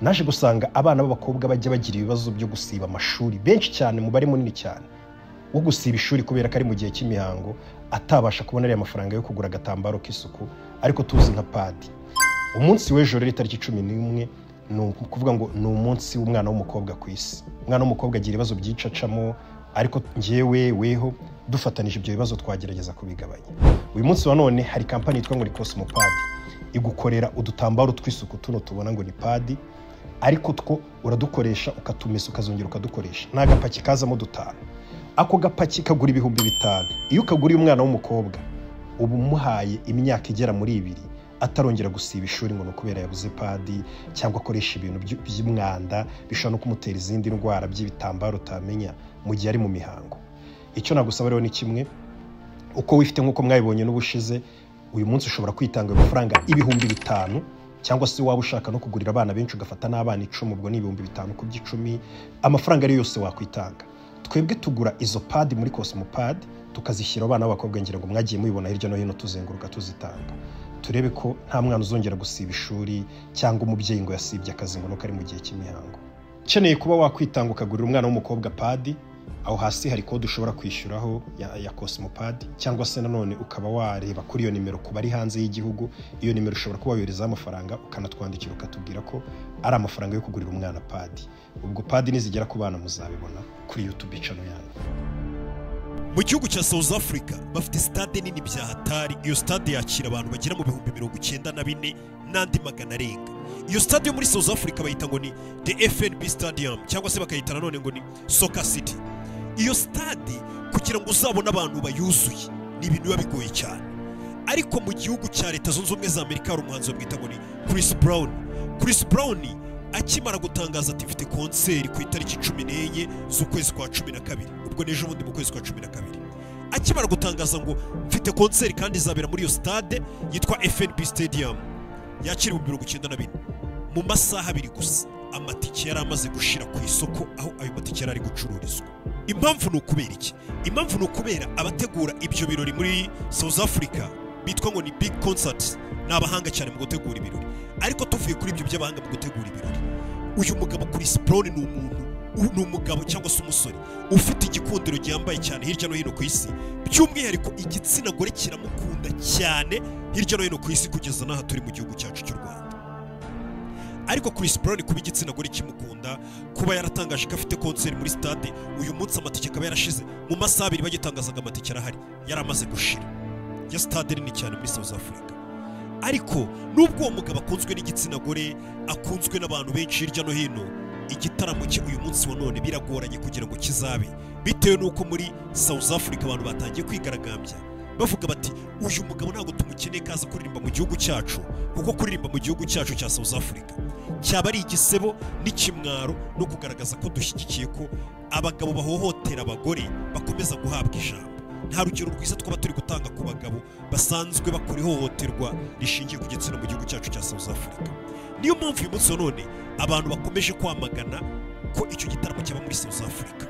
naje gusanga abana b'abakobwa bajya bagira ibibazo byo gusiba amashuri benshi cyane umubare munini cyane wo gusiba ishuri kubera ko ari mu gihe cy'imihango atabasha kubona ariya mafaranga yo kugura agatambaro k'isuku ariko tuzi nka padi umunsi w'ejo rero itariki cumi n'imwe ni ukuvuga ngo ni umunsi w'umwana w'umukobwa ku isi umwana w'umukobwa agira ibibazo byinshi acamo ariko ngewe weho dufatanije ibyo bibazo twagerageza kubigabanya uyu munsi wa none hari kampani yitwa ngo ni kosimopadi igukorera udutambaro tw'isuku tuno tubona ngo ni padi ariko two uradukoresha ukatumesa ukazongera ukadukoresha ni agapaki kazamo dutanu ako gapaki kagura ibihumbi bitanu iyo ukaguriye umwana w'umukobwa uba umuhaye imyaka igera muri ibiri atarongera gusiba ishuri ngo ni ukubera yabuze padi cyangwa akoresha ibintu by'umwanda bishobora no kumutera izindi ndwara by'ibitambaro utamenya mu gihe ari mu mihango icyo nagusaba rero ni kimwe uko wifite nk'uko mwabibonye n'ubushize uyu munsi ushobora kwitanga amafaranga ibihumbi bitanu cyangwa se waba ushaka no kugurira abana benshi ugafata n'abana icumi ubwo ni ibihumbi bitanu ku by'icumi amafaranga ariyo yose wakwitanga twebwe tugura izo padi muri kosimopadi tukazishyira abana b'abakobwa ngira ngo mwagiye mubibona hirya no hino tuzenguruka tuzitanga turebe ko nta mwana uzongera gusiba ishuri cyangwa umubyeyi ngo yasibye akazi ngo nuko ari mu gihe cy'imihango ukeneye kuba wakwitanga ukagurira umwana w'umukobwa padi aho hasi hari kode ushobora kwishyuraho ya kosimopadi cyangwa se nanone ukaba wareba kuri iyo nimero ku bari hanze y'igihugu iyo nimero ushobora kuba wayoherezaho amafaranga ukanatwandikira ukatubwira ko ari amafaranga yo kugurira umwana padi ubwo padi nizigera ku bana muzabibona kuri yutube cano yanyu mu gihugu cya south africa bafite sitade nini bya hatari iyo sitade yakira abantu bagera mu bihumbi mirongo icyenda na bine n'andi magana arenga iyo sitade yo muri south africa bayita ngo ni the fnb stadium cyangwa se bakayita nanone ngo ni soka city iyo sitade kugira ngo uzabone abantu bayuzuye ni ibintu biba bigoye cyane ariko mu gihugu cya leta zunze ubumwe za amerika hari umuhanzi bamwita ngo ni chris brown chris brown akimara gutangaza ati mfite konseri ku itariki cumi n'enye z'ukwezi kwa cumi na kabiri ubwo n'ejo bundi mu kwezi kwa cumi na kabiri akimara gutangaza ngo mfite konseri kandi izabera muri iyo sitade yitwa fnb stadium yakira ibihumbi mirongo icyenda na bine mu masaha abiri gusa amatike yari amaze gushira ku isoko aho ayo matike yari ari gucururizwa impamvu ni ukubera iki impamvu ni ukubera abategura ibyo birori muri south africa bitwa ngo ni big concerts ni abahanga cyane mu gutegura ibirori ariko tuvuye kuri ibyo by'abahanga mu gutegura ibirori uyu mugabo Chris Brown ni umuntu ni umugabo cyangwa se umusore ufite igikundiro gihambaye cyane hirya no hino ku isi by'umwihariko igitsina gore kiramukunda cyane hirya no hino ku isi kugeza n'aha turi mu gihugu cyacu cy'u Rwanda ariko Chris Brown kuba igitsina gore kimukunda kuba yaratangaje ko afite konseri muri stade uyu munsi amatike akaba yarashize mu masaha abiri bagitangazaga amatike arahari yari amaze gushira ya stade nini cyane muri South Africa ariko nubwo uwo mugabo akunzwe n'igitsina gore akunzwe n'abantu benshi hirya no hino igitaramo cye uyu munsi wa none biragoranye kugira ngo kizabe bitewe n'uko muri South Africa abantu batangiye kwigaragambya bavuga bati uyu mugabo ntabwo tumukeneye kaza kuririmba mu gihugu cyacu kuko kuririmba mu gihugu cyacu cya South Africa cyaba ari igisebo n'ikimwaro no kugaragaza ko dushyigikiye ko abagabo bahohotera abagore bakomeza guhabwa ijambo nta rugero rwiza twaba turi gutanga ku bagabo basanzwe bakora ihohoterwa rishingiye ku gitsina mu gihugu cyacu cya South Africa niyo mpamvu uyu munsi wa none abantu bakomeje kwamagana ko icyo gitaramo cyaba muri South Africa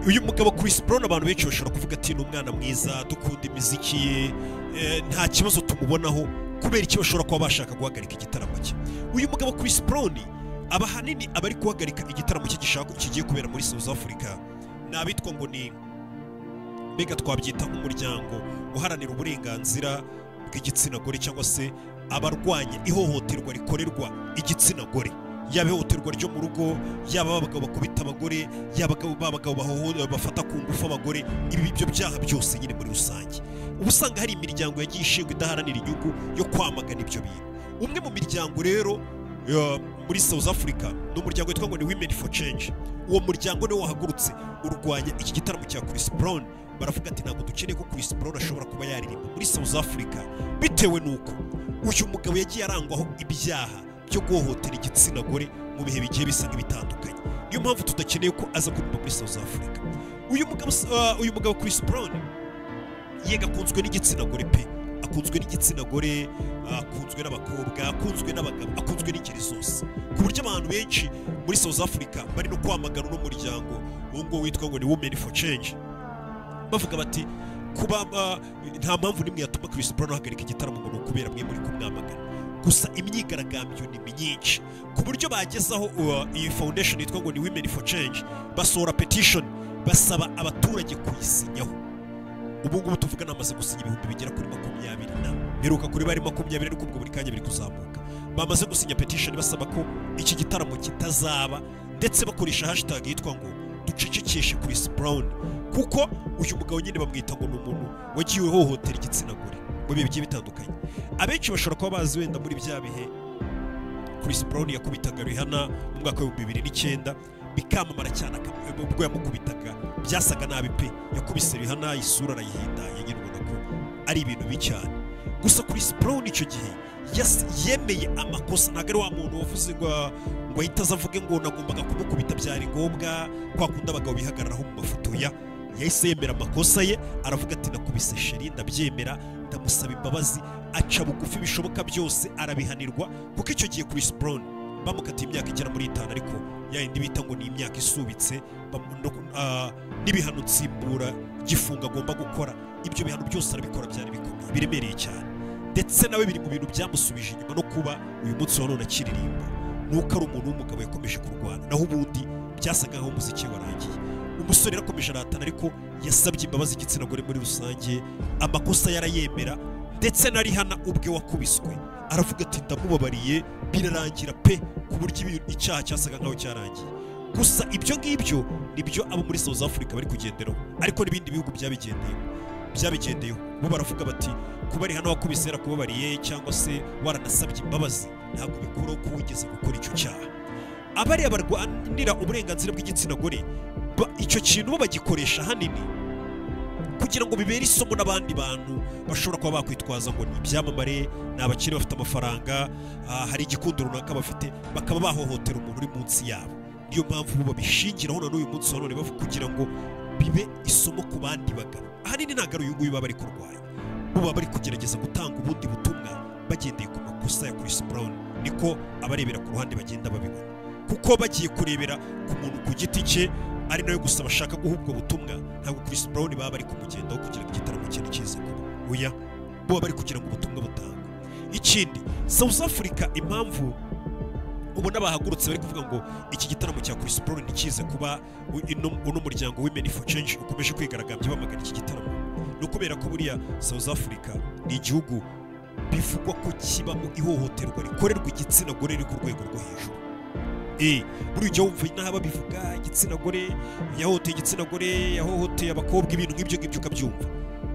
uyu mugabo Chris Brown abantu benshi bashobora kuvuga ati ni umwana mwiza dukunda imiziki ye nta kibazo tumubonaho kubera iki bashobora kuba bashaka guhagarika igitaramo cye uyu mugabo Chris Brown aba ahanini abari guhagarika igitaramo cye gishaka kigiye kubera muri South Africa ni abitwa ngo ni mbega twabyita nk'umuryango uharanira uburenganzira bw'igitsina gore cyangwa se abarwanya ihohoterwa rikorerwa igitsina gore yaba ihohoterwa ryo mu rugo yaba abagabo bakubita abagore yaba abagabo bafata ku ngufu abagore ibi byo byaha byose nyine muri rusange uba usanga hari imiryango yagiye ishingwa idaharanira inyungu yo kwamagana ibyo bintu umwe mu miryango rero muri South Africa ni umuryango witwa ngo ni Women for Change uwo muryango niwo wahagurutse urwanya iki gitaramo cya Chris Brown baravuga ati ntabwo dukeneye ko Chris Brown ashobora kuba yaririmba muri South Africa bitewe n'uko uyu mugabo yagiye arangwaho ibyaha byo guhohotera igitsina gore mu bihe bigiye bisa nk'ibitandukanye niyo mpamvu tudakeneye ko aza kuririmba muri South Africa uyu mugabo uyu mugabo Chris Brown yega akunzwe n'igitsina gore pe akunzwe n'igitsina gore akunzwe n'abakobwa akunzwe n'abagabo akunzwe n'ingeri zose ku buryo abantu benshi muri South Africa bari no kwamagana uno muryango uwo nguwo witwa ngo ni Women for Change bavuga bati kuba nta mpamvu n'imwe yatuma Chris Brown ahagarika igitaramo ngo ni ukubera mwe muri kumwamagana gusa imyigaragambyo ni myinshi ku buryo bagezaho uh, iyi foundation yitwa ngo ni women for change basohora petition basaba abaturage kuyisinyaho ubu ngubu tuvuga namaze gusinya ibihumbi bigera kuri makumyabiri na biruka kuri bari makumyabiri ariko ubwo buri kanya biri kuzamuka bamaze gusinya petition basaba ko iki gitaramo kitazaba ndetse bakoresha hashtag yitwa ngo ducecekeshe Chris Brown kuko uyu mugabo nyine bamwita ngo ni umuntu wagiye hohotera igitsina gore mu bihe bigiye bitandukanye abenshi bashobora kuba bazi wenda muri bya bihe Chris Brown yakubitaga Rihanna mu mwaka w'ibihumbi bibiri n'icyenda bikamamara cyane aka- ubwo yamukubitaga byasaga nabi pe yakubise Rihanna isura arayihindanya nyine ubona ko ari ibintu bibi cyane gusa Chris Brown icyo gihe yas- yemeye amakosa ntabwo ari wa muntu wavuze ngo ngo ahita aza avuge ngo nagombaga kumukubita byari ngombwa kwa kundi abagabo bihagararaho mu mafoto ya yahise yemera amakosa ye aravuga ati nakubise sheri ndabyemera ndamusaba imbabazi aca bugufi bishoboka byose arabihanirwa kuko icyo gihe Chris Brown bamukatiye imyaka igera muri itanu ariko yayindi bita ngo ni imyaka isubitse bamu- no- ah, n'ibihano nsimbura gifunga agomba gukora ibyo bihano byose arabikora byari bikomeye biremereye cyane ndetse nawe biri mu bintu byamusubije inyuma no kuba uyu munsi wa none akiririmba nuko ari umuntu w'umugabo yakomeje kurwana naho ubundi byasaga nk'aho umuziki we warangiye umusore yarakomeje aratana ariko yasabye imbabazi igitsina gore muri rusange amakosa yarayemera ndetse na Rihanna ubwe wakubiswe aravuga ati ndamubabariye birarangira pe ku buryo ibi- icyaha cyasaga nk'aho cyarangiye gusa ibyo ngibyo nibyo abo muri South Africa bari kugenderaho ariko n'ibindi bihugu byabigendeyeho byabigendeyeho bo baravuga bati kuba Rihanna wakubise yarakubabariye cyangwa se waranasabye imbabazi ntabwo bikuraho ko wigeze gukora icyo cyaha abariya barwanira uburenganzira bw'igitsina gore ba- icyo kintu bo bagikoresha hanini kugira ngo bibere isomo n'abandi bantu bashobora kuba bakwitwaza ngo ni ibyamamare ni abakire bafite amafaranga ah, hari igikundo runaka bafite bakaba bahohotera umuntu uri munsi yabo niyo mpamvu bo babishingiraho na n'uyu munsi wa none bavuga kugira ngo bibe isomo ku bandi bagabo ahanini ntabwo ari uyu nguyu baba bari kurwanya bo baba bari kugerageza gutanga ubundi butumwa bagendeye ku makosa ya Chris Brown niko abarebera ku ruhande bagenda babibona kuko bagiye kurebera ku muntu ku giti cye ari nayo gusa bashaka guha ubwo butumwa ntabwo Chris Brown baba bari kumugendaho kugira ngo igitaramo cye nikize kuba oya bo baba bari kugira ngo ubutumwa butangwe ikindi South Africa impamvu ubona bahagurutse bari kuvuga ngo iki gitaramo cya Chris Brown ntikize kuba u- ino- uno muryango Women for Change ukomeje kwigaragambya bamagana iki gitaramo no kubera ko buriya South Africa ni igihugu bivugwa ko kibamo ihohoterwa rikorerwa igitsina gore riri ku rwego rwo hejuru Eh, buriya ujya wumva n'aho babivuga igitsina gore yahohoteye igitsina gore yahohoteye abakobwa ibintu nk'ibyo ngibyo ukabyumva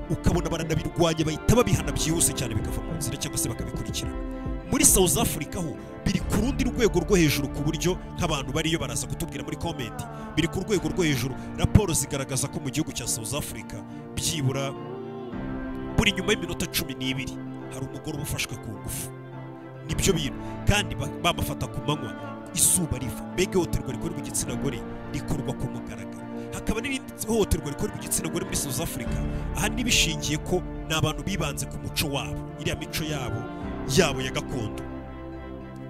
ukabona baranabirwanya bahita babihana byihuse cyane bikava mu nzira cyangwa se bakabikurikirana muri South Africa ho biri ku rundi rwego rwo hejuru ku buryo nk'abantu bariyo baraza kutubwira muri comment biri ku rwego rwo hejuru raporo zigaragaza ko mu gihugu cya South Africa byibura buri nyuma y'iminota cumi n'ibiri hari umugore uba ufashwe ku ngufu nibyo bintu kandi ba- bamufata ku manywa izuba riva mbega ihohoterwa rikorerwa igitsina gore rikorwa ku mugaragaro hakaba n'irindi hohoterwa rikorerwa igitsina gore muri South Africa aha nibishingiye ko ni abantu bibanze ku muco wabo iriya mico yabo yabo ya gakondo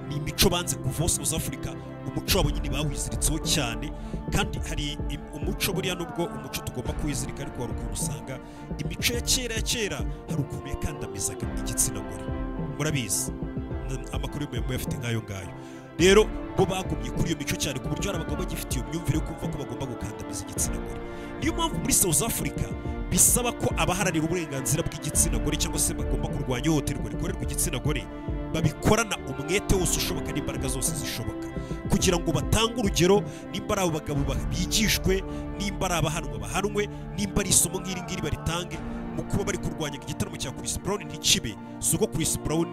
ni imico banze kuva South Africa umuco wabo nyine bawiziritseho cyane kandi hari im- umuco buriya nubwo umuco tugomba kuwizirika ariko hari ukuntu usanga imico ya kera ya kera hari ukuntu yakandamizaga igitsina gore murabizi N- amakuru y'umuyaga muyafite nk'ayo ngayo rero bo bagumye kuri iyo mico cyane ku buryo hari abagabo bagifite iyo myumvire yo kumva ko bagomba gukandamiza igitsina gore niyo mpamvu muri South Africa bisaba ko abaharanira uburenganzira bw'igitsina gore cyangwa se bagomba kurwanya ihohoterwa rikorerwa igitsina gore babikorana umwete wose ushoboka n'imbaraga zose zishoboka kugira ngo batange urugero nimba ari abagabo ba- bigishwe nimba ari abahanwa bahanwe nimba ari isomo nk'iri ngiri baritange mu kuba bari kurwanya ngo igitaramo cya Chris Brown ntikibe si uko Chris Brown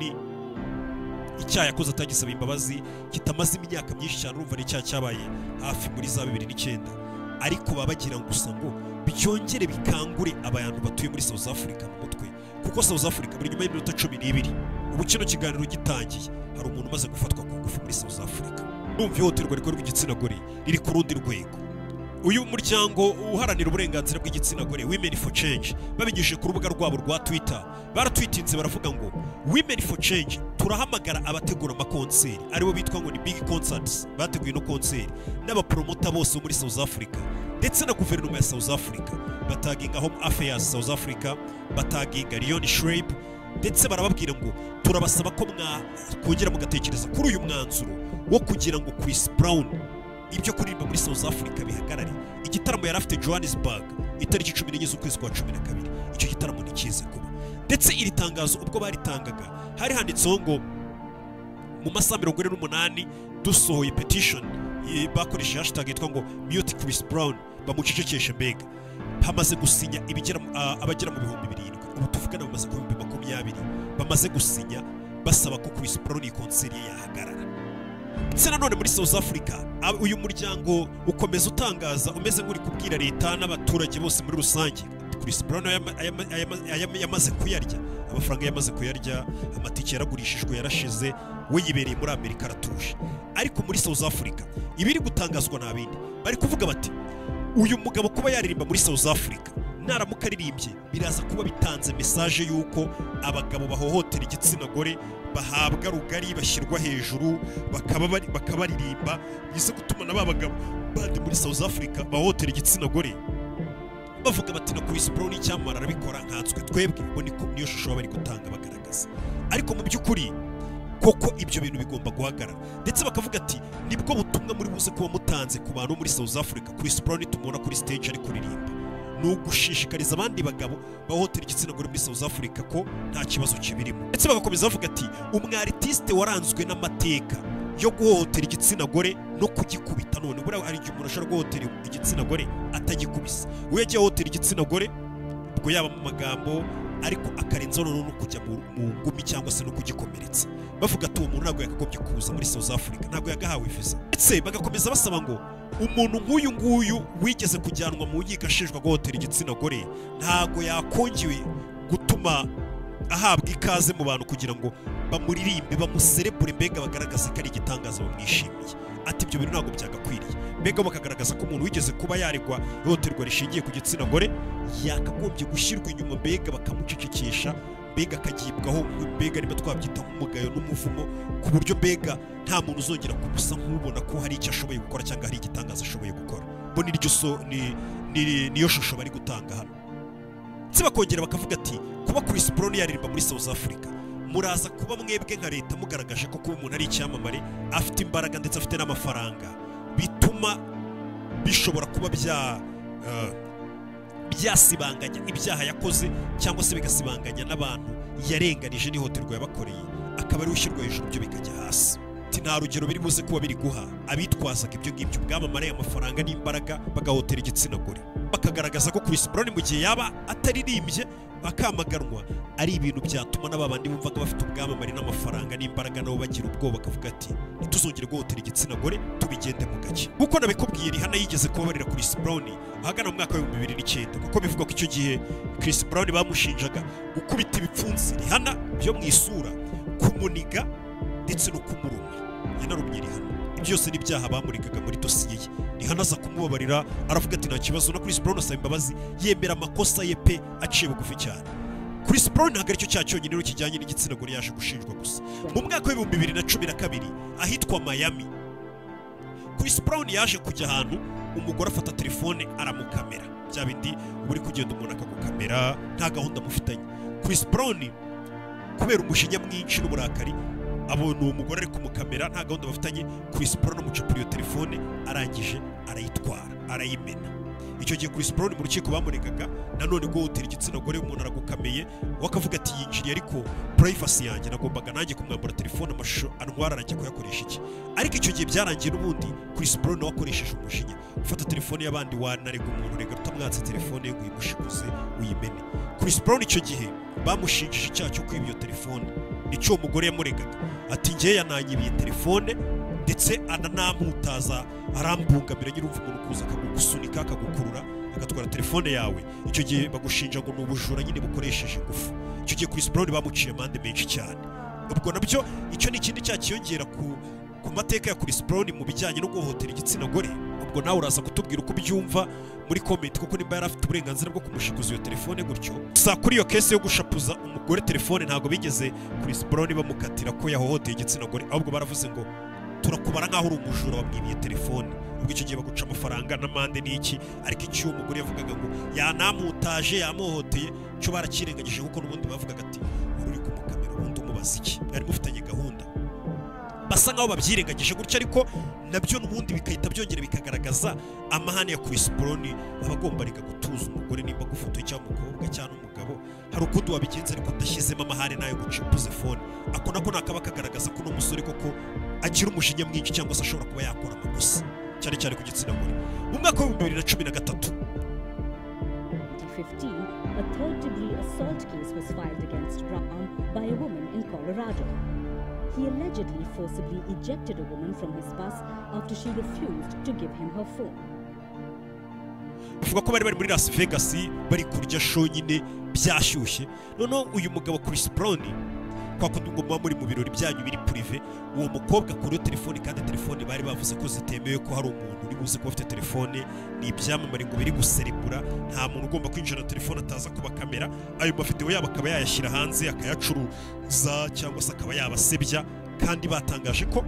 icyaha yakoze atagisaba imbabazi kitamaze imyaka myinshi cyane urumva n'icyaha cyabaye hafi muri za bibiri n'icyenda ariko baba bagira ngo gusa ngo byongere bikangure abantu batuye muri South Africa mu mutwe kuko South Africa buri nyuma y'iminota cumi n'ibiri ubu kino kiganiro gitangiye hari umuntu umaze gufatwa ku ngufu muri South Africa numva ihohoterwa rikorerwa igitsina gore riri ku rundi rwego uyu muryango uharanira uburenganzira bw'igitsina gore women for change babinyujije ku rubuga rwabo rwa twitter baratwitinze baravuga ngo women for change turahamagara abategura amakonseri aribo bitwa ngo ni big concerts bateguye ino konseri n'abapromota bose bo muri south africa ndetse na guverinoma ya south africa bataginga home affairs south africa bataginga leon shreib ndetse barababwira ngo turabasaba ko mwakongera mugatekereza kuri uyu mwanzuro wo kugira ngo Chris Brown ibyo kuririmba muri South Africa bihagarare igitaramo yari afite Johannesburg itariki cumi n'enye z'ukwezi kwa cumi na kabiri icyo gitaramo ntikize kuba ndetse iri tangazo ubwo baritangaga hari handitseho ngo mu masaha mirongo ine n'umunani dusohoye petishoni bakoresheje hashtag yitwa ngo mute Chris Brown bamucecekeshe mbega hamaze gusinya ibigera mu- a- abagera mu bihumbi birindwi ubu tuvugana bamaze kuba ibihumbi makumyabiri bamaze gusinya basaba ko Chris Brown iyi konseri ye yahagarara ndetse nanone muri South Africa ab- uyu muryango ukomeza utangaza umeze nk'uri kubwira leta n'abaturage bose muri rusange Chris Brown ayama- ayama- ayama- ayama- yamaze kuyarya amafaranga yamaze kuyarya amatike yaragurishijwe yarashize we yibereye muri Amerika aratuje ariko muri South Africa ibiri gutangazwa ni abindi bari kuvuga bati uyu mugabo kuba yaririmba muri South Africa naramuka aririmbye biraza kuba bitanze mesaje y'uko abagabo bahohotera igitsina gore bahabwa rugari bashyirwa hejuru bakaba bari- bakabaririmba bize gutuma na ba bagabo bandi muri South Africa bahohotera igitsina gore bavuga bati na Chris Brown icyamara arabikora nkanswe twebwe bo niko niyo shusho baba bari gutanga bagaragaza ariko mu by'ukuri koko ibyo bintu bigomba guhagarara ndetse bakavuga ati nibwo butumwa muri buze kuba mutanze ku bantu bo muri South Africa Chris Brown tumubona kuri stage ari kuririmba ni ugushishikariza abandi bagabo bahohotera igitsina gore muri South Africa ko nta kibazo kibirimo ndetse bagakomeza bavuga ati umwaritiste waranzwe n'amateka yo guhohotera igitsina gore no kugikubita none buriya hari igihe umuntu ashobora guhohotera igitsina gore atagikubise we yagiye ahohotera igitsina gore ubwo yaba mu magambo ariko akarenzaho noneho no kujya mu mu ngumi cyangwa se no kugikomeretsa bavuga ati uwo muntu ntabwo yakagombye kuza muri South Africa ntabwo yagahawe viza ndetse bagakomeza basaba ngo umuntu nk'uyu nguyu wigeze kujyanwa mu nkiko ashinjwa guhotera igitsina gore ntabwo yakongiwe gutuma ahabwa ikaze mu bantu kugira ngo bamuririmbe bamuserebure mbega bagaragaze ko ari igitangaza bamwishimiye ati ibyo bintu ntabwo byagakwiriye mbega bakagaragaza ko umuntu wigeze kuba yaregwa ihohoterwa rishingiye ku gitsina gore yakagombye gushyirwa inyuma mbega bakamucecekesha mbega akagibwaho mbega niba twabyita nk'umugayo n'umuvumo ku buryo mbega nta muntu uzongera kumusa nk'ubona ko hari icyo ashoboye gukora cyangwa hari igitangaza ashoboye gukora bo niryo so- ni- ni- niyo shusho bari gutanga hano ndetse bakongera bakavuga ati kuba Chris Brown yaririmba muri South Africa muraza kuba mwebwe nka leta mugaragaje ko kuba umuntu ari icyamamare afite imbaraga ndetse afite n'amafaranga bituma bishobora kuba bya eh, byasibanganya ibyaha yakoze cyangwa se bigasibanganya n'abantu yarenganije n'ihohoterwa yabakoreye akaba ariwe ushyirwa hejuru byo bikajya hasi ati nta rugero biri buze kuba biri guha abitwazaga ibyo ngibyo ubwamamare amafaranga n'imbaraga bagahotera igitsina gore bakagaragaza ko Chris Brown mu gihe yaba ataririmbye akamaganwa ari ibintu byatuma n'aba bandi bumvaga bafite ubwamamare n'amafaranga n'imbaraga nabo bagira ubwoba bakavuga ati ntituzongere guhotera igitsina gore tubigende mu gake nk'uko nabikubwiye Rihanna yigeze kubabarira Chris Brown ahagana mu mwaka w'ibihumbi bibiri n'icyenda kuko bivugwa ko icyo gihe Chris Brown bamushinjaga gukubita ibipfunsi Rihanna byo mu isura kumuniga ndetse no kumuruma yanarumye Rihanna ibyo byose ni ibyaha bamurikaga muri dosiye ye Rihanna aza kumubabarira aravuga ati nta kibazo na Chris Brown asaba imbabazi yemera amakosa ye pe aciye bugufi cyane Chris Brown ntabwo aricyo cyaha cyonyine rero kijyanye n'igitsina gore yaje gushinjwa gusa mu mwaka w'ibihumbi bibiri na cumi na kabiri ahitwa Miami Chris Brown yaje kujya ahantu umugore afata telefone aramukamera bya bindi uba uri kugenda umuntu akagukamera nta gahunda mufitanye Chris Brown kubera umujinya mwinshi n'uburakari abona uwo mugore ari kumukamera nta gahunda bafitanye Chris Brown amucupura iyo telefone arangije arayitwara arayimena icyo gihe Chris Brown mu rukiko bamuregaga nanone guhotera igitsina gore umuntu aragukameye we akavuga ati yinjiriye ariko privacy yanjye nagombaga nanjye kumwambura telefone amashusho antwara arajya kuyakoresha iki ariko icyo gihe byarangiye n'ubundi Chris Brown nawe akoresheje umujinya ufata telefone y'abandi wanarega umuntu rega utamwatse telefone ye ngo uyimushikuze uyimene Chris Brown icyo gihe bamushinjije icyaha cyo kwiba iyo telefone nicyo uwo mugore yamuregaga ati ngewe yananyibiye telefone ndetse ananamputaza arambungamira nyine urumva umuntu kuza akagusunika akagukurura agatwara telefone yawe icyo gihe bagushinja ngo ni ubujura nyine bukoresheje ingufu icyo gihe Chris Brown bamuciye amande menshi cyane ubwo nabyo icyo ni ikindi cyaha cyiyongera ku ku mateka ya Chris Brown mu bijyanye no guhohotera igitsina gore ubwo nawe uraza kutubwira uko ubyumva muri comment kuko niba yari afite uburenganzira bwo kumushikuza iyo telefone gutyo sa kuri iyo kese yo gushapuza umugore telefone ntabwo bigeze Chris Brown bamukatira ko yahohoteye igitsina gore ahubwo baravuze ngo turakubara nk'aho uri umujura wamwibiye telefone ubwo icyo gihe baguca amafaranga n'amande n'iki ariko icyuwo mugore yavugaga ngo yanamutaje yamuhoteye cyo barakirengagije kuko n'ubundi bavugaga ati uri uri kumukamera ubundi umubaza iki mwari mufitanye gahunda basa nkaho babyirengagije gutya ariko nabyo n'ubundi bigahita byongera bikagaragaza amahane ya Chris Brown aba agomba reka gutuza umugore nimba agufotoye cyangwa umukobwa cyangwa umugabo hari ukundi wabigenza ariko udashyizemo amahane nayo gucipuze fone ako nako nakaba kagaragaza ko n'umusore koko agira umujinya mwinshi cyangwa se ashobora kuba yakora amakosa cyane cyane ku gitsina gore mu mwaka w'ibihumbi bibiri na cumi na gatatu 2015, a third degree assault case was filed against Brown by a woman in Colorado. He allegedly forcibly ejected a woman from his bus after she refused to give him her phone. bavuga ko bari bari muri las vegas bari kurya show nyine byashyushye noneho uyu mugabo chris brown kwa kundi ngo muba muri mu birori byanyu biri purive uwo mukobwa kuriyo telefone kandi telefone bari bavuze ko zitemewe ko hari umuntu uri buze kuba afite telefone ni ibyamamare ngo biri guserebura nta muntu ugomba kwinjira na telefone ataza kuba kamera ayo mavidewo yabo akaba yayashyira hanze akayacuruza cyangwa se akaba yabasebya kandi batangaje ko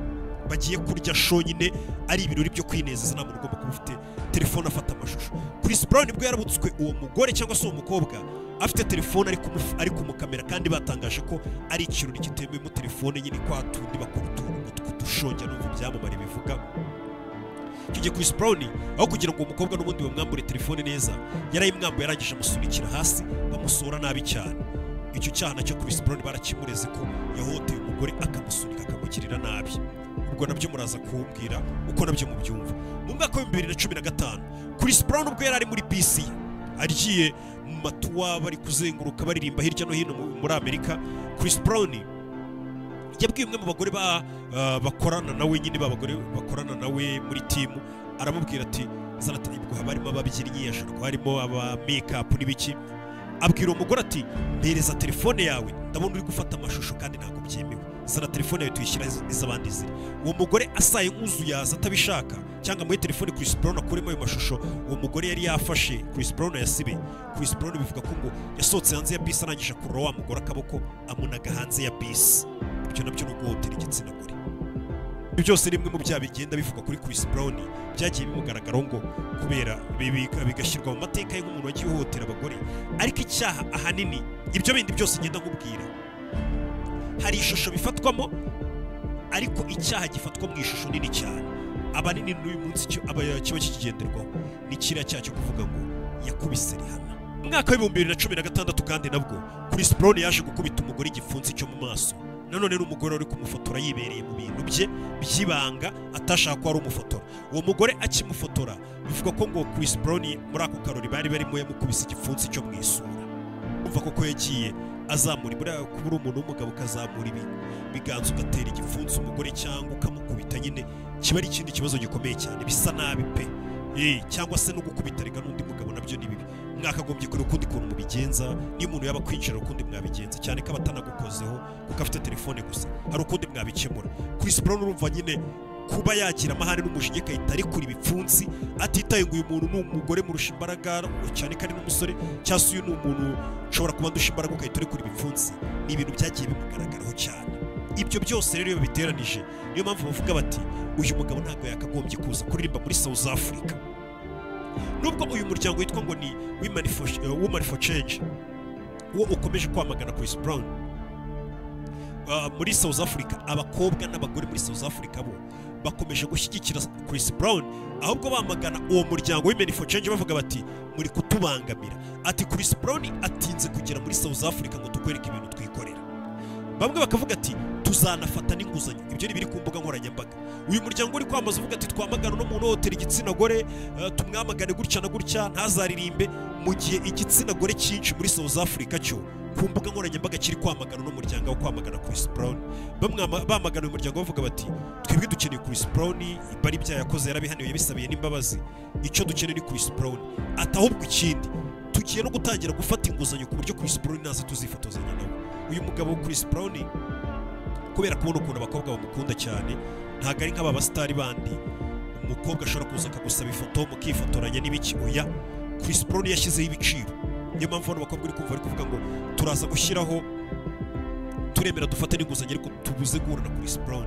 bagiye kurya show nyine ari ibirori byo kwinezeza nta muntu ugomba kuba ufite telefone afata amashusho Chris Brown nibwo yarabutswe uwo mugore cyangwa se uwo mukobwa afite telefone ari kumu- ari kumukamera kandi batangaje ko ari ikirori kitemeyemo telefone nyine kwa tundi bakora utuntu ngo kudushongera n'ubu ibyamamare bivuga icyo gihe Chris Brown aho kugira ngo uwo mukobwa n'ubundi bamwambure telefone neza yarayimwambuye arangije amusunikira hasi bamusura nabi cyane icyo cyaha nacyo Chris Brown barakimureze ko yahoteye umugore akamusunika akamugirira nabi ubwo nabyo muraza kumbwira uko nabyo mubyumva mu mwaka w'ibihumbi bibiri na cumi na gatanu Chris Brown ubwo yari ari muri bisi ye agiye mu matuwa bari kuzenguruka baririmba hirya no hino mu- muri Amerika Chris Brown yabwiye umwe mu bagore ba ah, bakorana nawe nyine b'abagore bakorana nawe muri timu aramubwira ati zana ati nibwo haba harimo ababyinnyi hashobora kuba harimo aba make-up n'ibiki abwira uwo mugore ati mpereza telefone yawe ndabona uri gufata amashusho kandi ntabwo byemewe zana telefone yawe tuyishyira iz'abandi ziri uwo mugore asaye nk'uzuyaza atabishaka cyangwa muri telefone Chris Brown akuremo ayo mashusho uwo mugore yari yafashe Chris Brown yasibe Chris Brown bivuga ko ngo yasohotse hanze ya bisi arangije akurura wa mugore akaboko amunaga hanze ya bisi ibyo nabyo ni uguhotera igitsina gore Ibi byose ni bimwe mu byaha bigenda bivugwa kuri Chris Brown byagiye bimugaragaraho ngo kubera bibi- bigashyirwa mu mateka y'umuntu wagiye uhohotera abagore ariko icyaha ahanini ibyo bindi byose ngenda nkubwira hari ishusho bifatwamo ariko icyaha gifatwa mu ishusho nini cyane abanini n'uyu munsi cyo- aba- kiba kikigenderwaho ni kiriya cyaha cyo kuvuga ngo yakubise rihana mu mwaka w'ibihumbi bibiri na cumi na gatandatu kandi nabwo Chris Brown yaje gukubita umugore igipfunsi cyo mu maso nanone n'umugore wari kumufotora yibereye mu bintu bye by'ibanga atashaka ko ari umufotora uwo mugore akimufotora bivugwa ko ngo Chris Brown muri ako karori bari barimo yamukubise igipfunsi cyo mu isura umva koko yagiye azamura buriya kuba uri umuntu w'umugabo ukazamura ibi biganza ugatera igipfunsi umugore cyangwa ukamukubita nyine kiba ari ikindi kibazo gikomeye cyane bisa nabi pe Eh, cyangwa se no gukubita reka n'undi mugabo nabyo ni bibi mwakagombye kureba ukundi kuntu mubigenza niyo umuntu yaba kwinjira ukundi mwabigenza cyane ko abatanagukozeho kuko afite telefone gusa hari ukundi mwabikemura Chris Brown urumva nyine kuba yagira amahane n'umujinya agahita arekura ibipfunsi atitaye ngo uyu muntu ni umugore murusha imbaraga cyane kandi n'umusore cyangwa se uyu ni umuntu ushobora kuba ndusha imbaraga ugahita urekura ibipfunsi ni ibintu byagiye bimugaragaraho cyane ibyo byose rero iyo babiteranije niyo mpamvu bavuga bati uyu mugabo ntabwo yakagombye kuza kuririmba muri South Africa nubwo uyu muryango witwa ngo ni Women for, eh, Women for Change uwo ukomeje kwamagana Chris Brown Ah, muri South Africa abakobwa n'abagore muri South Africa bo bakomeje gushyigikira Chris Brown ahubwo bamagana uwo muryango w'Men for Change bavuga bati muri kutubangamira ati Chris Brown atinze kugera muri South Africa ngo tukwereke ibintu twikorera bamwe bakavuga ati tuzanafata n'inguzanyo ibyo ni biri ku mbuga nkoranyambaga uyu muryango uri kwamaza uvuga ati twamagana uno muntu uhohotera igitsina gore eh, tumwamagane gutya na gutya ntazaririmbe mu gihe igitsina gore cyinshi muri South Africa cyo ku mbuga nkoranyambaga kiri kwamagana uno muryango wo kwamagana Chris Brown Bamwama- bamagana uyu muryango bavuga bati twebwe dukeneye Chris Brown bari ibyaha yakoze yarabihaniwe yabisabiye n'imbabazi icyo dukeneye ni Chris Brown ati ahubwo ikindi tugiye no gutangira gufata inguzanyo ku buryo Chris Brown naza tuzifotozanya nawe uyu mugabo Chris Brown kubera kubona ukuntu abakobwa bamukunda cyane ntabwo ari nk'aba basitari bandi umukobwa ashobora kuza akagusaba ifoto mukifotoranya n'ibiki oya Chris Brown yashyizeho ibiciro niyo mpamvu bano bakobwa uri kumva bari kuvuga ngo turaza gushyiraho turemera dufate n'inguzanyo ariko tubuze guhura na Chris Brown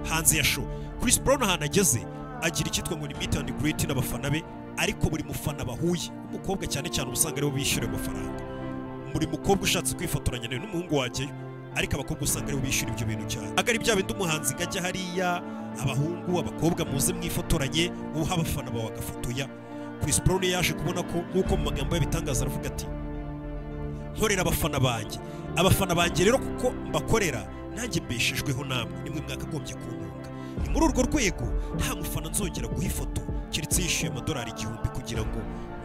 hanze ya show Chris Brown ahantu ageze agira icyitwa ngo ni meet and greet n'abafana be ariko buri mufana bahuye umukobwa cyane cyane uba usanga aribo bishyura ayo mafaranga buri mukobwa ushatse kwifotoranya nawe n'umuhungu wajyayo ariko abakobwa usanga aribo bishyura ibyo bintu cyane aho ari bya bindi umuhanzi ngo ajya hariya abahungu abakobwa muze mwifotoranye uha abafana bawe agafotoya Chris Brown yaje kubona ko nk'uko mu magambo yabitangaza aravuga ati nkorera abafana banjye abafana banjye rero kuko mbakorera nanjye mbeshejweho namwe nimwe mwakagombye kuntunga ni muri urwo rwego nta mufana nzongera guha ifoto keretse yishyuye amadolari igihumbi kugira ngo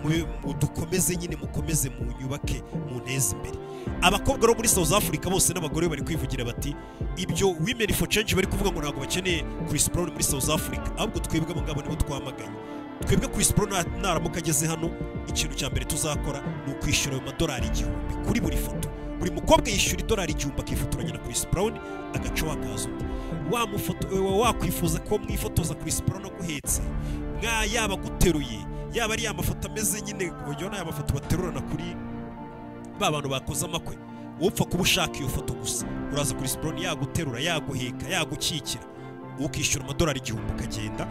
mu- mu- dukomeze nyine mukomeze mu nyubake mu nteze imbere abakobwa bo muri South Africa bose n'abagore bari kwivugira bati ibyo women for change bari kuvuga ngo ntabwo bakeneye Chris Brown muri South Africa ahubwo twebwe abagabo nibo twamaganye twebwe Chris Brown na- naramuka ageze hano ikintu cya mbere tuzakora ni ukwishyura ayo madolari igihumbi kuri buri foto buri mukobwa yishyura idolari igihumbi akifotoranya na Chris Brown agacaho akazi undi wa mufoto- wa- wakwifuza ko mwifotoza Chris Brown aguhetse mwa yaba aguteruye yaba ari ya mafoto ameze nyine urabona ya mafoto baterurana kuri ba bantu bakoze amakwe upfa kuba ushaka iyo foto gusa uraza kuri Chris Brown yaguterura yaguheka yagukikira ukishyura amadolari igihumbi ukagenda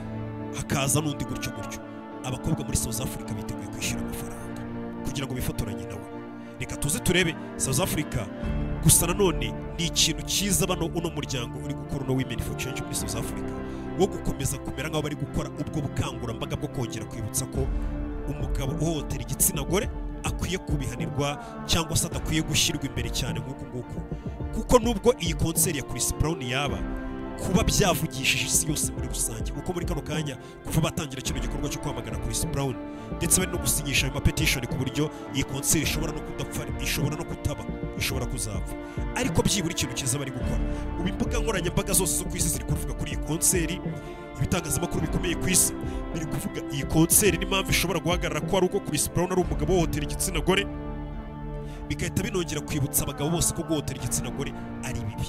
hakaza n'undi gutyo gutyo abakobwa muri South Africa biteguye kwishyura amafaranga kugira ngo bifotoranye nawe reka tuze turebe South Africa gusa nanone ni ikintu cyiza bano uno muryango uri gukora uno Women for Change muri South Africa wo gukomeza kumera nk'aho bari gukora ubwo bukangurambaga bwo kongera kwibutsa ko umugabo uhohotera igitsina gore akwiye kubihanirwa cyangwa se adakwiye gushyirwa imbere cyane nk'uku nguku kuko nubwo iyi konseri ya Chris Brown yaba kuba byavugishije isi yose muri rusange kuko muri kano kanya kuva batangira kino gikorwa cyo kwamagana Chris Brown ndetse bari no gusinyisha ayo mapetition ku buryo iyi konseri ishobora no kudapfa ishobora no kutaba ishobora kuzapfa ariko byibura ikintu cyiza bari gukora ubu imbuga nkoranyambaga zose zo ku isi ziri kuvuga kuri iyi konseri ibitangazamakuru bikomeye ku isi biri kuvuga iyi konseri n'impamvu ishobora guhagarara ko ari uko Chris Brown ari umugabo wohotera igitsina gore bigahita binongera kwibutsa abagabo bose ko guhohotera igitsina gore ari bibi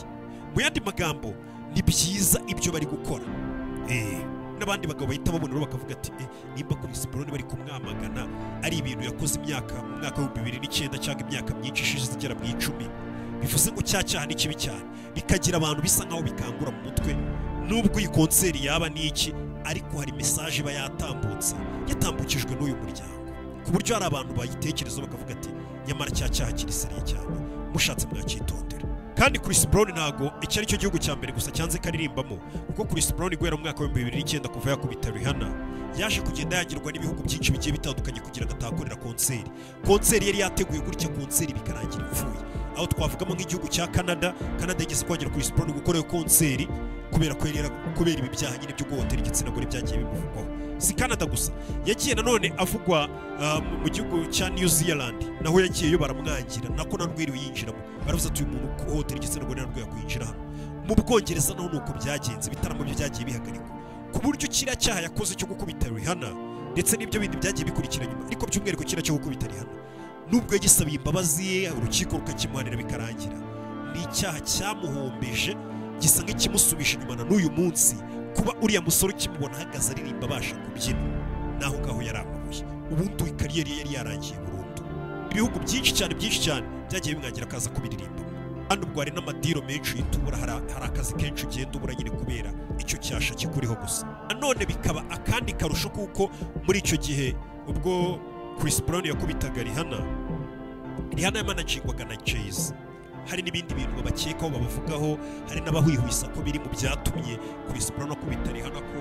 mu yandi magambo ni byiza ibyo bari gukora Eh, n'abandi bagabo bahita babona rero bakavuga ati "Eh, nimba Chris Brown bari kumwamagana ari ibintu yakoze imyaka mu mwaka w'ibihumbi bibiri n'icyenda cyangwa imyaka myinshi ishize igera mu icumi bivuze ngo cya cyaha ni kibi cyane bikagira abantu bisa nk'aho bikangura mu mutwe nubwo iyi konseri yaba n'iki ariko hari mesaje iba yatambutse yatambukijwe n'uyu muryango ku buryo hari abantu bayitekerezaho bakavuga ati nyamara cya cyaha kiriseriye cyane mushatse mwacyitondera kandi Chris Brown ntago iki ari cyo gihugu cya mbere gusa cyanze karirimbamo kuko Chris Brown guhera mu mwaka w'ibihumbi bibiri n'icyenda kuva yakubita Rihanna yaje kugenda yagirwa n'ibihugu byinshi bigiye bitandukanye kugira ngo atahakorera konseri konseri yari yateguye gutya konseri bikarangira ipfuye aho twavugamo nk'igihugu cya Canada Canada yigeze kongera Chris Brown gukora iyo konseri kubera ko yari yara- kubera ibi byaha nyine byo guhotera igitsina gore byagiye bimuvugwaho si Canada gusa yagiye nanone avugwa ah, mu- mu gihugu cya New Zealand naho yagiyeyo baramwangira nako narwo yiriwe yinjiramo baravuze ati uyu muntu uhohotera igitsina gore narwo yakwinjira hano mu bwongereza naho ni uko byagenze ibitaramo byo byagiye bihagarikwa ku buryo kiriya cyaha yakoze cyo gukubita Rihanna ndetse n'ibyo bindi byagiye bikurikira nyuma ariko by'umwihariko kiriya cyo gukubita Rihanna nubwo yagisabiye imbabazi ye urukiko rukakimuhanira bikarangira ni icyaha cyamuhombeje gisa nk'ikimusubije inyuma na n'uyu munsi kuba uriya musore ukimubona ahagaze aririmba abasha kubyina naho ngaho yari amabuye ubundi iyi kariyeri ye yari yarangiye burundu ibihugu byinshi cyane byinshi cyane byagiye bimwangira akaza kubiririmba kandi ubwo hari n'amadiro menshi uhita ubura hari hari akazi kenshi ugenda ubura nyine kubera icyo cyasha kikuriho gusa nanone bikaba akandi karusho kuko muri icyo gihe ubwo Chris Brown yakubitaga Rihanna Rihanna yamanagingwaga na Jay-Z hari n'ibindi bintu babakekaho babavugaho hari n'abahwihwisa ko biri mu byatumye Chris Brown akubita Rihanna ko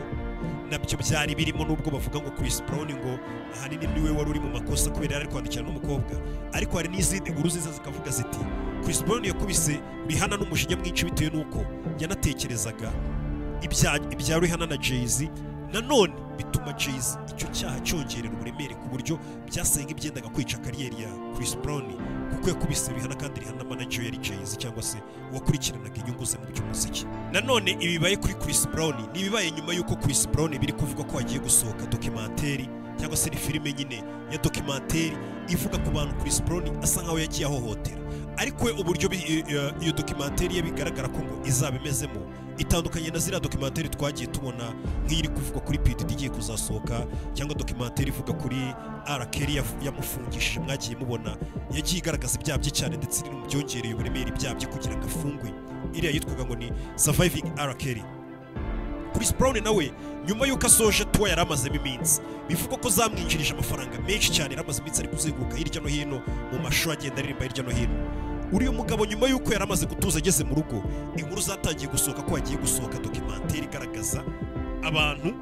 nabyo byari birimo nubwo bavuga ngo Chris Brown ngo ahanini niwe wari uri mu makosa kubera yari ari kwandikirana n'umukobwa ariko hari n'izindi nkuru ziza zikavuga ziti Chris Brown yakubise Rihanna n'umujinya mwinshi bitewe n'uko yanatekerezaga ibya ibya Rihanna na Jay-Z nanone bituma Jay-Z icyo cyaha cyongerera uburemere ku buryo byasaga ibyendaga kwica kariyeri ya Chris Brown kuko yakubise Rihanna kandi Rihanna manager yari Jay-Z cyangwa se uwakurikiranaga inyungu ze mu by'umuziki nanone ibibaye kuri Chris Brown ni ibibaye nyuma y'uko Chris Brown biri kuvugwa ko hagiye gusohoka documentary cyangwa se ni filime nyine ya documentary ivuga ku bantu Chris Brown asa nkaho yagiye ahohotera ariko we uburyo bi- i- i- iyo documentary ye bigaragara ko ngo izaba imezemo itandukanye na ziriya documentary twagiye tubona nk'iri kuvugwa kuri PDD igiye kuzasohoka cyangwa documentary ivuga kuri R. Kelly yafu- yamufungishije mwagiye mubona yagiye igaragaza ibyaha bye cyane ndetse iri no mu byongereye uburemere ibyaha bye kugira ngo afungwe iriya yitwaga ngo ni Surviving R. Kelly Chris Brown nawe nyuma y'uko asoje tuwa yari amazemo iminsi bivugwa ko zamwinjirije amafaranga menshi cyane yari amaze iminsi ari kuzenguruka hirya no hino mu mashuri agenda aririmba hirya no hino uriya mugabo nyuma y'uko yari amaze gutuza ageze mu rugo inkuru zatangiye gusohoka ko hagiye gusohoka dokimenteri igaragaza abantu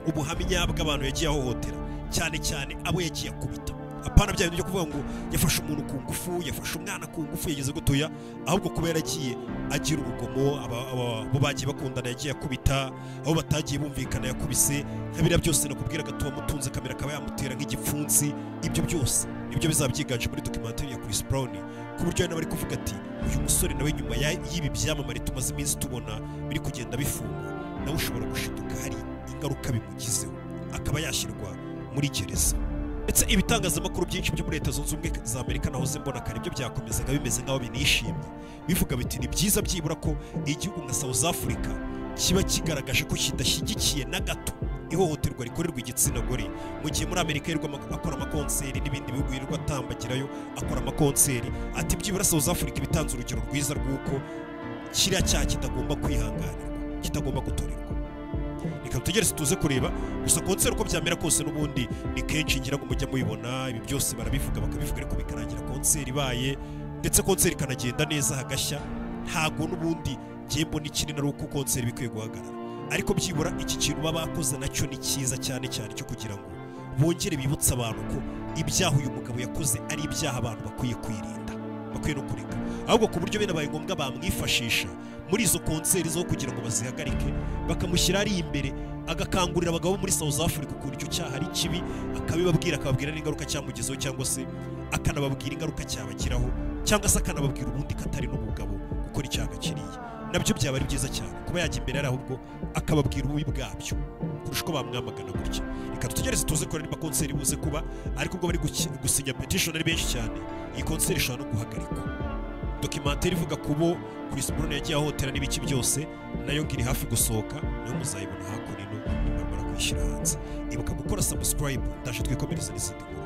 ubuhamya nyabwo abantu yagiye ahohotera cyane cyane abo yagiye akubita apana bya bintu byo kuvuga ngo yafashe umuntu ku ngufu yafashe umwana ku ngufu yageze gutuya ahubwo kuba yaragiye agira urugomo aba- aba- abo bagiye bakundana yagiye akubita abo batagiye bumvikana yakubise biriya byose nakubwira gatuba amutunze kamera akaba yamutera nk'igipfunsi ibyo byose nibyo bizaba byiganje muri documentary ya Chris Brown ku buryo nawe ari kuvuga ati uyu musore nawe nyuma ya- y'ibi byamamare tumaze iminsi tubona biri kugenda bifungwa nawe ushobora gushiduka hari ingaruka bimugizeho akaba yashyirwa muri gereza ndetse ibitangazamakuru byinshi byo muri leta zunze ubumwe za amerika nahoze mbona kare ibyo byakomezaga bimeze nk'aho binishimye bivuga biti ni byiza byibura ko igihugu nka south africa kiba kigaragaje ko kidashyigikiye na gato ihohoterwa rikorerwa igitsina gore mu gihe muri amerika yirirwa ama- akora amakonseri n'ibindi bihugu yirirwa atambagirayo akora amakonseri ati byibura south africa ibitanze urugero rwiza rw'uko kiriya cyaha kitagomba kwihanganirwa kitagomba gutorerwa reka dutegereze tuze kureba gusa konseri uko byamera kose n'ubundi ni kenshi ngira ngo mujya mubibona ibi byose barabivuga bakabivuga ariko bikarangira konseri ibaye ndetse konseri ikanagenda neza hagashya ntago n'ubundi njye mbona ikinini ari uko konseri bikwiye guhagarara ariko byibura iki kintu baba bakoze nacyo ni cyiza cyane cyane cyo kugira ngo bongere bibutse abantu ko ibyaha uyu mugabo yakoze ari ibyaha abantu bakwiye kwirinda bakwiye no kureka ahubwo ku buryo binabaye ngombwa bamwifashisha muri izo konseri zo kugira ngo bazihagarike bakamushyira ari imbere agakangurira abagabo bo muri South Africa ukuntu icyo cyaha ari kibi akabibabwira akababwira n'ingaruka cyamugezeho cyangwa se akanababwira ingaruka cyabagiraho cyangwa se akanababwira ubundi katari n'umugabo gukora icyaha kiriya nabyo byaba ari byiza cyane kuba yajya imbere ari ahubwo akababwira ububi bwabyo kurusha uko bamwamagana gutya reka dutegereze tuze ko niba konseri buze kuba ariko ubwo bari guki- gusinya petition ari benshi cyane iyi konseri ishobora no guhagarikwa dokimenteri ivuga ku bo Chris Brown yagiye ahotera n'ibiki byose nayo ngiri hafi gusohoka nayo muzayibona hakuno ino nimara kuyishyira hanze ibuka gukora subscribe ndaje twikomereze n'izindi nkuru